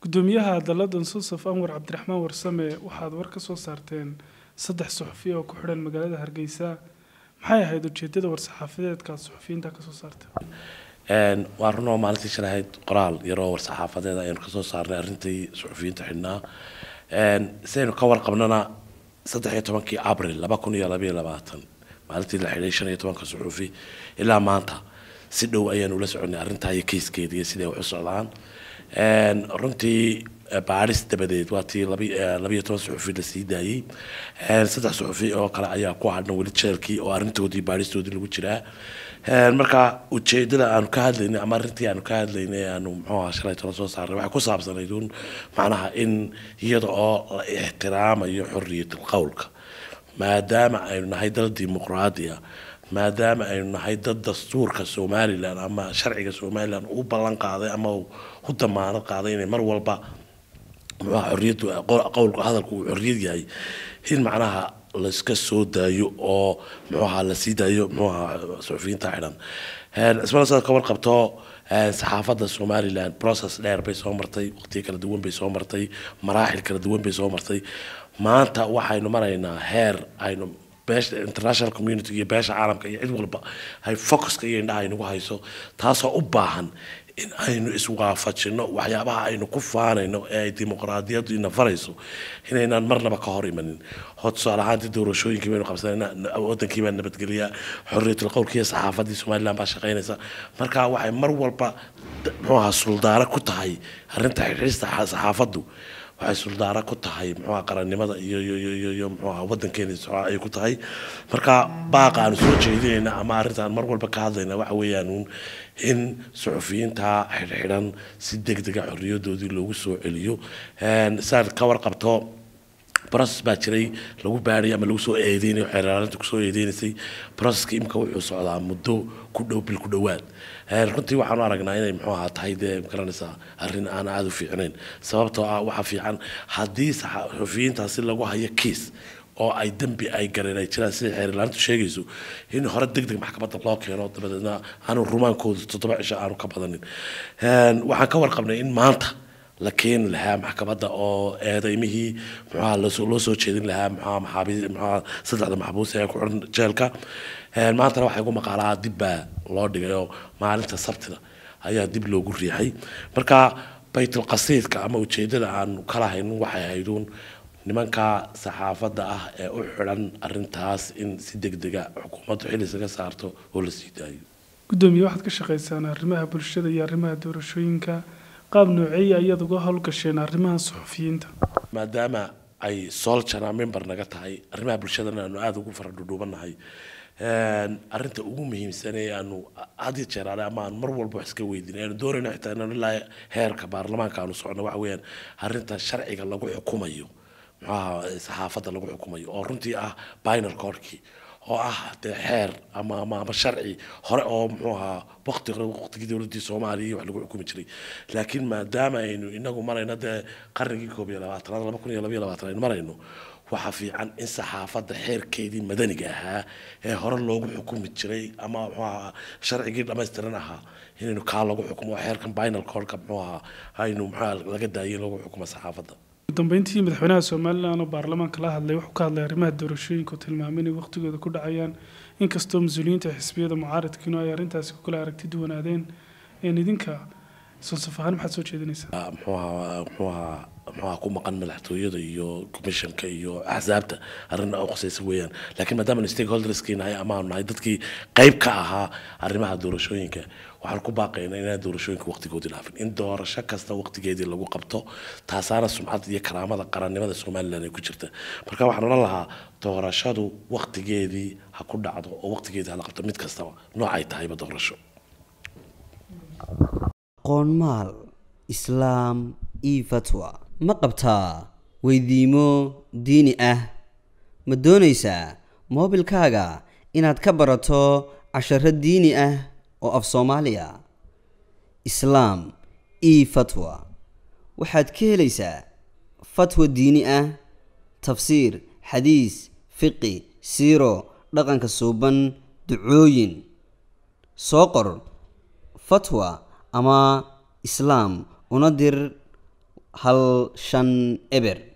gudoomiyaha daladan susaf anwar cabdiraxmaan warsame waxaad war ka soo saarteen saddex suxufi oo ku xidhan magaalada hargeysa maxay ahayd ujeedada war-saxaafadeedkaad suxufiyiinta kasoo saarteen waa runoo maalintii shalahayd qoraal yaroo war-saxaafadeed aynu kasoo saarnay arrintii suxufiyiinta xidhnaa sidaynu ka warqabnana saddex iyo tobankii abril laba kun iyo labayo labaatan maalintii la xidhay shan iyo tobanka suxufi ilaa maanta si dhow ayaanu la soconay arrintaa iyo keyskeeda iyo siday wax u socdaan runtii baadhis dabadeed waa tii labayo toban suxufi la sii daayey saddex suxufi oo kale ayaa ku hadhan weli jeelkii oo arrintoodii baadhistoodii lagu jiraa marka ujeedada aanu ka hadlaynay ama arrintii aanu ka hadlaynay aanu muxuuha shalay toban soo saarnay waxay ku saabsanayd uun macnaha in iyada oo la ixtiraamayo xorriyatul qowlka maadaama aynu nahay dal dimuqraadiya maadaama aynu nahay dad dastuurka somalilan ama sharciga somalilan u ballan qaaday ama u damaanad qaaday inay mar walba muxuuha xorriyaddu qowlka hadalku uu xorriyad yahay in macnaha layska soo daayo oo muxuuha la sii daayo muxuuha suxufiyiinta xidhan ismana sidaad ka warqabto saxaafadda somalilan process dheer bay soo martay waqtiyo kala duwan bay soo martay maraaxil kala duwan bay soo martay maanta waxaynu maraynaa heer aynu beesha international community iyo beesha caalamka iyo cid walba ay focuska iyo indhaha aynagu hayso taasoo u baahan in aynu iswaafajino waxyaabaha aynu ku faanayno ee ay dimuqraadiyaddu ina farayso inaynaan marnaba ka hor imanin oo tusaale ahaantii doorashooyinkii baynu qabsanayna wadankii baa nabadgeliya xorriyatul qowlka iyo saxaafadii somaliland baa shaqaynaysa marka waxay mar walba muxuuha suldaaro ku tahay arrinta xidhiista saxaafaddu waxay suldaaro ku tahay muxuuha qarannimada iyo iyo iyo iyo muxuuha wadankeena ay ku tahay marka baaqa aanu soo jeedinayna ama arrintaan mar walba ka hadlayna waxa weeyaan uun in suxufiyiinta xidhxidhan si deg dega xorriyadoodii loogu soo celiyo saad ka warqabto process baa jiray lagu baadhay ama lagu soo eedeynayo xeeraalinta kusoo eedeynaysay processka imika wuxuu socdaa muddo ku dhow bil ku dhowaad runtii waxaanu aragnaa inay muxuu ahaa tahay dee garanaysaa arrin aan aada u fiicnayn sababtoo ah waxaa fiican haddii suxufiyiintaasi lagu hayo kiis oo ay dembi ay gareen ay jiraan sida xeerlaanintu sheegayso in hore deg deg maxkamadda loo keeno dabadeedna aanu rumaankooda toddoba cisho aanu ka badanin waxaan ka warqabnay in maanta la keeni lahaa maxkamadda oo eedeymihii muxuha loo soo jeedin lahaa muxuha maxaabiis muxuha saddexda maxbuus ee ku xiran jeelka maantana waxaa igu maqaalaa dib baa loo dhigay oo maalinta sabtida ayaa dib loogu riixay marka baytul qasiidka ama ujeedada aan kala haynin waxay hayduun nimanka saxaafadda ah ee u xidhan arintaas in si deg dega xukuumaddu xil isaga saarto oo la sii daayo gudoomiye waxaad ka shaqaysaan arrimaha bulshada iyo arrimaha doorashooyinka qaab nooceeya ayaad uga howlgasheen arrimaha suxufiyiinta maadaama ay soljana member naga tahay arrimaha bulshadana aanu aada ugu fara dhudhuubanahay arinta ugu muhiimsan ee aanu had iyo jeer ale ama aan mar walba wax iska weydiin aanu doonayno xitaa inaan ilaa heerka baarlamaanka aanu socono waxa weeyaan arrinta sharciga lagu xukumayo muxuaha saxaafadda lagu xukumayo oo runtii ah binal corkii oo ah dee xeer ama ama ama sharci hore oo muxuu ahaa waqti hore waqtigii dowladdii soomaaliya iyo wax lagu xukumi jiray laakiin maadaama aynu inagu marayno dee qarnigii koob iyo labaatanaad laba kun iyo laba iyo labaatan aynu marayno waxaa fiican in saxaafadda xeerkeedii madaniga ahaa ee hore loogu xukumi jiray ama muxuu ahaa sharcigii dhammaystiran ahaa inaynu kaa lagu xukumo xeerkan binal codka muxuu ahaa aynu muxuu laga daayay lagu xukumo saxaafadda dambeyntii madaxweynaha somalilan oo baarlamaanka la hadlay wuxuu ka hadlay arrimaha doorashooyinka oo tilmaamay inay waqtigooda ku dhacayaan inkastoo mas-uuliyiinta xisbiyada mucaaradkiinu ay arrintaasi ku kala aragti duwanaadeen een idinka sonsaf ahaan maxaad soo jeedinaysaa muxuuha muxuuha muxuuha ku maqan madaxtooyada iyo commissionka iyo axsaabta arrin oo khusaysa weeyaan laakiin maadaama stakeholderskii nahay ama aanu nahay dadkii qayb ka ahaa arrimaha doorashooyinka waxaan ku baaqaynaa inaan doorashooyinka waqtigoodii dhaafin in doorasho kasta waqtigeedii lagu qabto taasaana sumcadda iyo karaamada qarannimada somalilan ay ku jirta marka waxaan odhan lahaa doorashadu waqtigeedii ha ku dhacdo oo waqtigeedii hala qabto mid kastaba noocay tahayba doorasho qoonmaal islaam io fatwa ma qabtaa weydiimo diini ah ma doonaysaa moobilkaaga inaad ka barato casharo diini ah oo af soomaaliya islaam io fatwa waxaad ka helaysaa fatwa diini ah tafsiir xadiis fiqi siiro dhaqanka suuban ducooyin soo qor fatwa ama islaam una dir hal shan eber